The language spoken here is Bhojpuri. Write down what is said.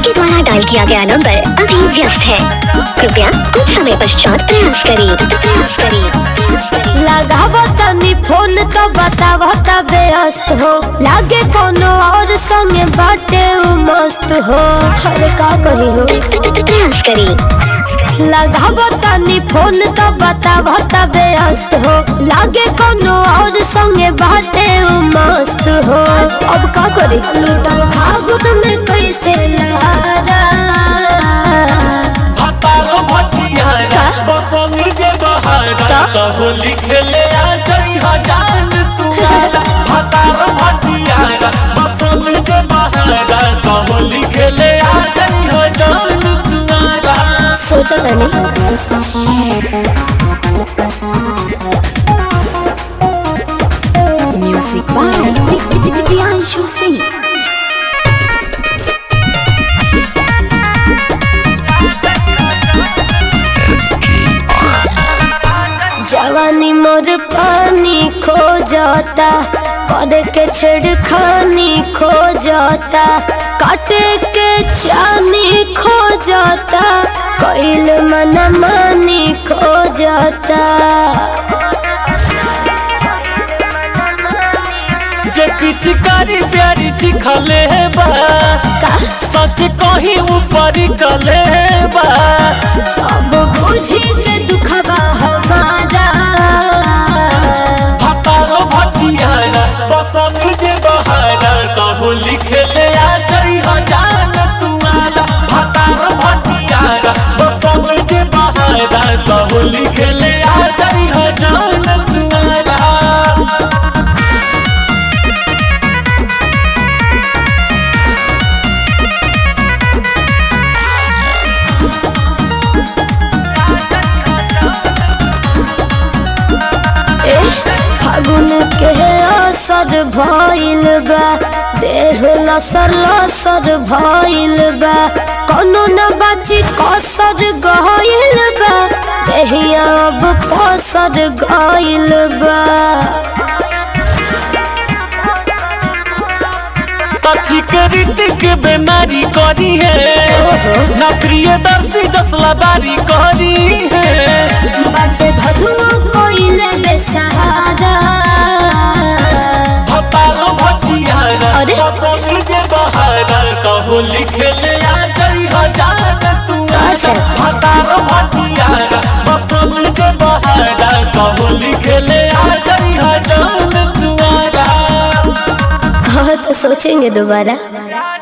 आपके द्वारा डायल किया गया नंबर अभी व्यस्त है कृपया कुछ समय पश्चात प्रयास करें प्रयास करें प्रयास करें लगाव तनी फोन तो बताव त व्यस्त हो लागे कोनो और संगे बाटे उ मस्त हो अरे का कही हो प्रयास करें लगाव तनी फोन तो बताव त व्यस्त हो लागे कोनो और संगे बाटे उ मस्त हो अब का करी लूटब फागुन में कैसे लहरा हतारो भटियारा बसंग जे बहारा कहो लिखले आ जई हजान तुआरा हतारो भटियारा बसंग जे बहारा कहो लिखले आ जई हजान तुआरा सोचा तनी Music by Priyanshu Singh. जवानी मोर पानी खो जाता करे के छेड़खानी खो जाता काटे के चानी खो जाता कैल मन मानी खो जाता जे पिचकारी प्यारी चिखले बा का सच कही ऊपर कले बा अब बुझी के दुखबा हमारा हतारो भटियारा बसंग जे बहारा कहो लिखले आ जई हजान तुआरा हतारो भटियारा बसंग जे बहारा कहो लिखले आ जई हजान तुआरा ए फागुन के असर भइल बा देह लसर लसर भइल बा कोनो न बाची कसर गइल बा देहिया अब पसर गइल बा कथी के रीतिक बीमारी करी है ना प्रियदर्शी जसला बारी करी है बट धनुआ कइले बेसहारा हतारो भटियारा अरे? बसंग जे बहारा कहो लिखले आ जई हजान तुआरा अच्छा, अच्छा। हतारो भटियारा बसंग जे बहारा कहो लिखले आ जई हजान तुआरा हाँ तो सोचेंगे दोबारा